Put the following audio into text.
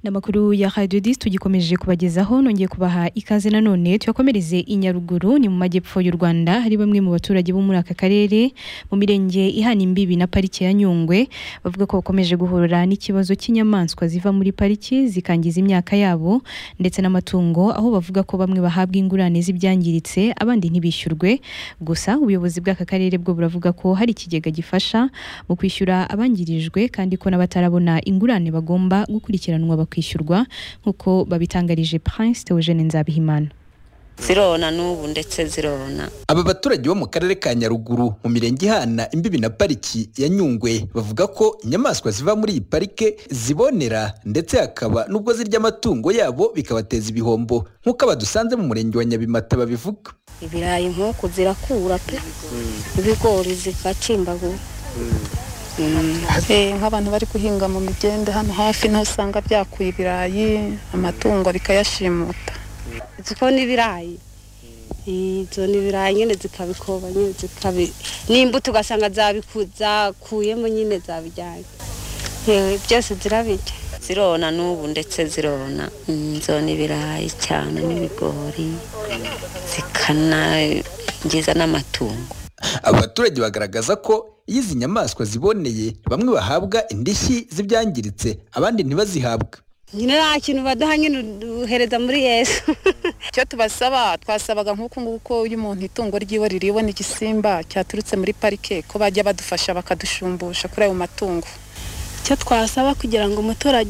ni amakuru ya Radio Dis tugikomeje kubagezaho nongeye kubaha ikaze nanone tuyakomereze i Nyaruguru ni mu majyepfo y'u Rwanda hari bamwe mu baturage bo muri aka karere mu mirenge ihana imbibi na parike ya Nyungwe bavuga ko bakomeje guhura n'ikibazo cy'inyamaswa ziva muri pariki zikangiza imyaka yabo ndetse n'amatungo aho bavuga ko bamwe bahabwa ingurane z'ibyangiritse abandi ntibishyurwe gusa ubuyobozi bw'aka karere bwo buravuga ko hari ikigega gifasha mu kwishyura abangirijwe kandi ko n'abatarabona ingurane bagomba gukurikiranwa bakishyurwa nk'uko babitangarije Prince Theogene Nzabihimana zirona n'ubu ndetse zirona aba baturage bo mu karere ka nyaruguru mu mirenge ihana imbibi na pariki ya nyungwe bavuga ko inyamaswa ziva muri iyi parike zibonera ndetse hakaba n'ubwo zirya amatungo yabo bikabateza ibihombo nk'uko abadusanze mu murenge wa nyabimata babivuga ibirayi nk'uku zirakura pe ibigori zigacimbagura nk'abantu bari guhinga mu migende hano hafi niho usanga byakuye ibirayi amatungo bikayashimuta ziko n'ibirayi izo ni ibirayi nyine zikabikoba nyine zikabi n'imbuto ugasanga zakuyemo nyine zabijyanye byose zirabijya zirona n'ubu ndetse zirona izo ni ibirayi cyane n'ibigori zikanangiza n'amatungo abaturage bagaragaza ko iyo izi nyamaswa ziboneye bamwe bahabwa indishyi z'ibyangiritse abandi ntibazihabwe nyine nta kintu baduha nyine uhereza muri yesu icyo tubasaba twasabaga nk'uku nguku iyo umuntu itungo ryiwe ririwe n'igisimba cyaturutse muri parike ko bajya badufasha bakadushumbusha kuri ayo matungo icyo twasaba kugira ngo umuturage